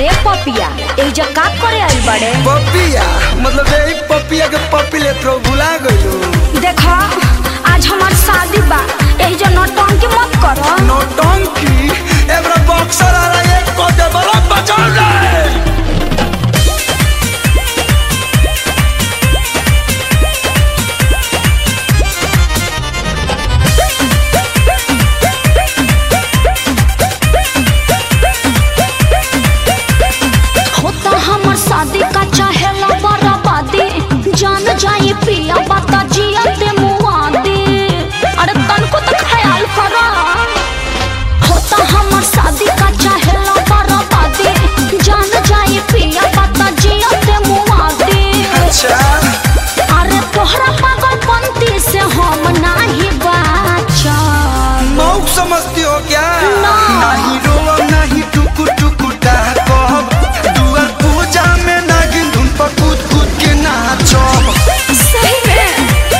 अरे पपिया एजा का करे आइल बड़े पपिया मतलब यही पपिया के पपी ले तो भुला गइलो देखा आज हमार शादी बा एजा नौटंकी मत करो नौटंकी एबरा बॉक्सर आ रहा है को दे बड़ा बचाव रे होता हमर शादी का चाहेला बराबादी जान जाए पिया बाता जिया दे मुआदी अरे तनको तो ख्याल करा होता हमर शादी का चाहेला बराबादी जान जाए पिया बाता जिया दे मुआदी अच्छा अरे तोहरा पागलपंती से हम नाही बाचा मौक समझती हो क्या ना। नहीं रोवा नहीं टुकु टुकु कहब दुआर पूजा में नागिन धुन पर कूद कूद के नाचो सही में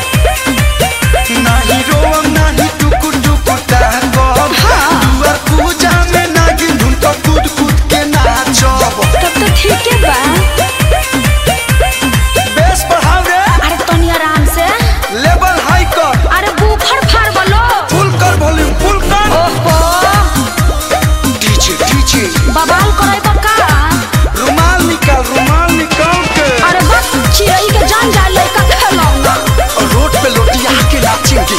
नहीं रोवा नहीं टुकु टुकु कहब दुआर पूजा में नागिन धुन पर कूद कूद के नाचो तब तो ठीक है बा बेस बढ़ाओ रे अरे तनी आराम से लेवल हाई कर अरे बुफर फाड़ बोलो फुल कर वॉल्यूम फुल कर ओहो डीजे डीजे बवाल करे बका रुमाल निकाल रुमाल निकाल के अरे बस चिड़ई के जान जा लड़का खेलौना रोड पे लोटिया के नाचेंगे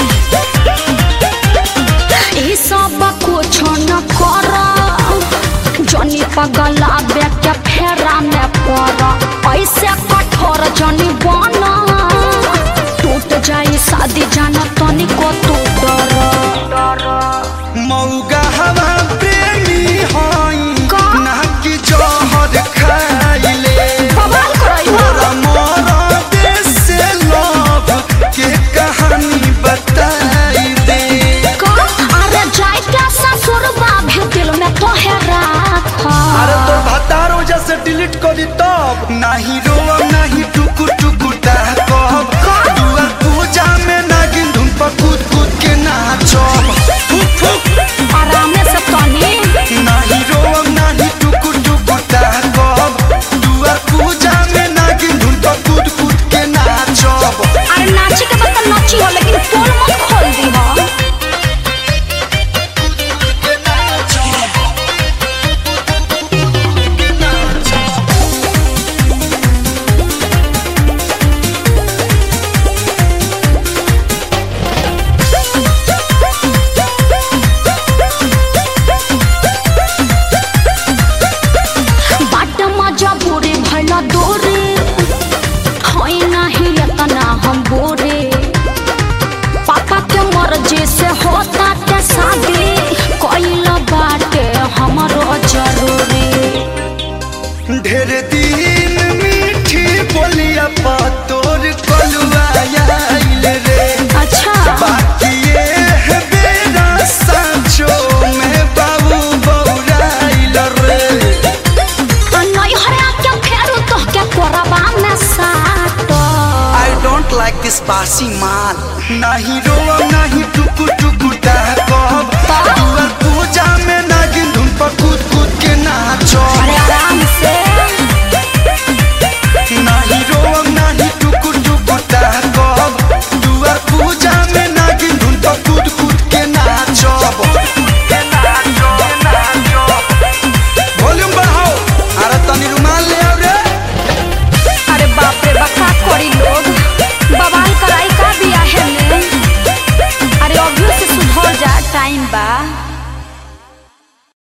ई सब कुछ न कर जनी पगला के फेरा में पड़ ऐसे कठोर जनी बना टूट जाई शादी जाना तनी को तू डर मौगा हवा प्रेमी हई का? ना कि जहर खाइले बवाल करई तोरा मोरा देश से लव के कहानी बताई दे का अरे जाए क्या ससुर भी दिल में तो है राख अरे तो भतार वजह से डिलीट कर दी तब नहीं रोवा नहीं टुकु टुकु कहब दुआर पूजा में नागिन धुन पर कूद कूद के नाचो फुक फुक आराम से तनी नाही रोम नाही टुकु टुकु कहब दुआर पूजा में नागिन धुन पर कूद कूद के नाचब अरे नाची के बता नाची हो लेकिन पोल मत खोल दी हो के नाचब बाट मजा बुरे भला दोरे होई नाही इतना हम बोरे पापा के मर्जी से होता के शादी कोइल बाटे हमरो जरूरी ढेर दिन मीठी बोलिया पा तोर कलुआ आइल रे अच्छा बाकी ये है बेरा सांचो में बाबू बौराइल रे नहीं हरे के फेरू तो के कोरबा में साटो I don't like this बासी माल नहीं रोवा नहीं टुकु टुकु कहब दुआर पूजा में नागिन धुन पर कूद कूद के नाचो अरे आराम से नहीं रोवा नहीं टुकु टुकु कहब दुआर पूजा में नागिन धुन पर कूद कूद के नाचो वॉल्यूम बढ़ाओ अरे तनी रुमाल ले आओ रे अरे बाप रे बका कोरी लोग बवाल कराई का बिया है ने अरे अभी से सुधर जा टाइम बा